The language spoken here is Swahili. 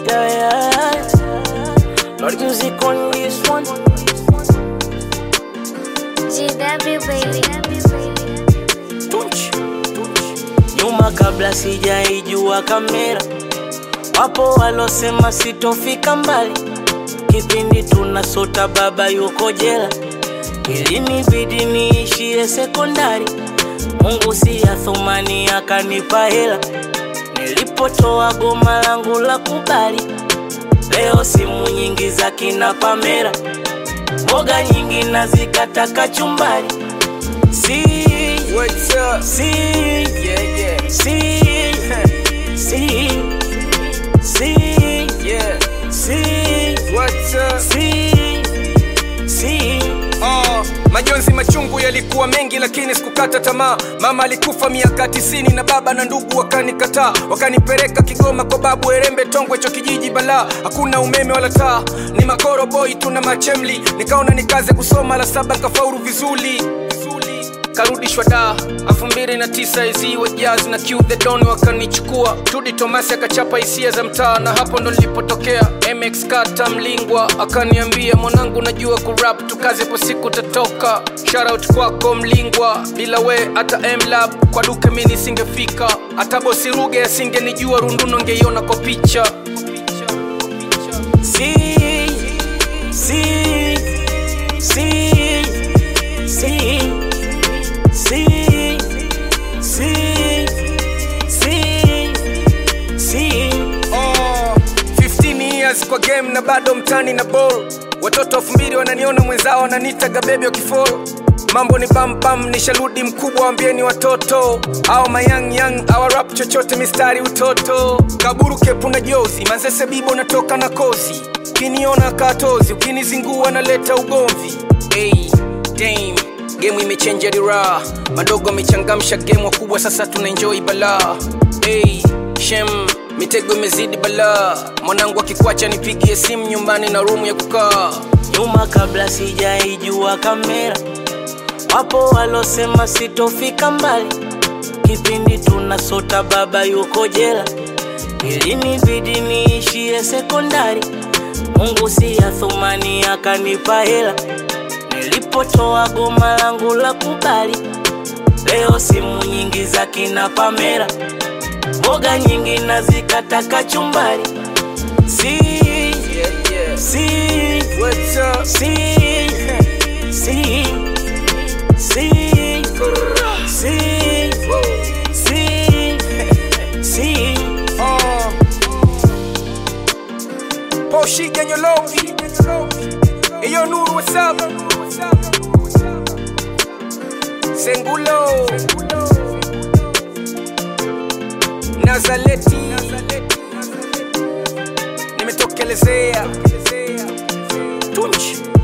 Yeah, yeah. Lord music on this one. GW baby. Tunch. Nyuma kabla sijaijua kamera, wapo walosema sitofika mbali. Kipindi tunasota baba yuko jela, ilinibidi niishie sekondari. Mungu si ya thumani akanipa hela, nilipotoa goma langu la kubali. Leo simu nyingi za kina Pamela, mboga nyingi nazikata kachumbari. Si, What's up? si, Yeah, yeah, si, si, si, yeah. si, What's up? si, si. Oh, majonzi machungu yalikuwa mengi lakini sikukata tamaa mama alikufa miaka tisini na baba na ndugu wakanikataa wakanipeleka kigoma kwa babu erembe tongwe cho kijiji balaa hakuna umeme wala taa ni makoro boy tuna machemli nikaona nikaze kusoma la saba nkafaulu vizuri vizuri karudishwa da elfu mbili na tisa izi wa jazz na Q the don wakanichukua tudi tomasi akachapa hisia za mtaa na hapo ndo nilipotokea mx kata mlingwa akaniambia mwanangu najua kurap tukaze po siku tatoka shoutout kwako mlingwa bila we hata mlab kwa duke mi nisingefika hata bosi ruge asingenijua runduno ngeiona kwa picha Si, si, si, si, si, si, si, si. Oh, 15 years kwa game na bado mtani na ball watoto elfu mbili wananiona mwenzao wananitaga bebi wakifolo mambo ni bambam nisharudi mkubwa wambieni watoto au mayang yang awarap chochote mistari utoto kaburu kepu na jozi manzese bibo natoka na kozi ukiniona katozi ukinizingua naleta ugomvi hey, dame gemu imechenja dira madogo amechangamsha gemu wakubwa sasa tunaenjoi balaa hey, shem mitego imezidi balaa mwanangu akikwacha nipigie simu nyumbani na rumu ya kukaa nyuma kabla sijaijua kamera, wapo walosema sitofika mbali. Kipindi tunasota baba yuko jela, ilinibidi niishie sekondari. Mungu si ya thumani akanipa hela, nilipotoa goma langu la kubali. Leo simu nyingi za kina Pamela, mboga nyingi nazikata kachumbari. Si, yeah, yeah. si, What's up? Si, si, si, si, si, si. Uh. Poshi Ganyolovi. Hey, yo, Nuru, what's up? Sengulo. Nazaleti. Nimetokelezea. Tunchi.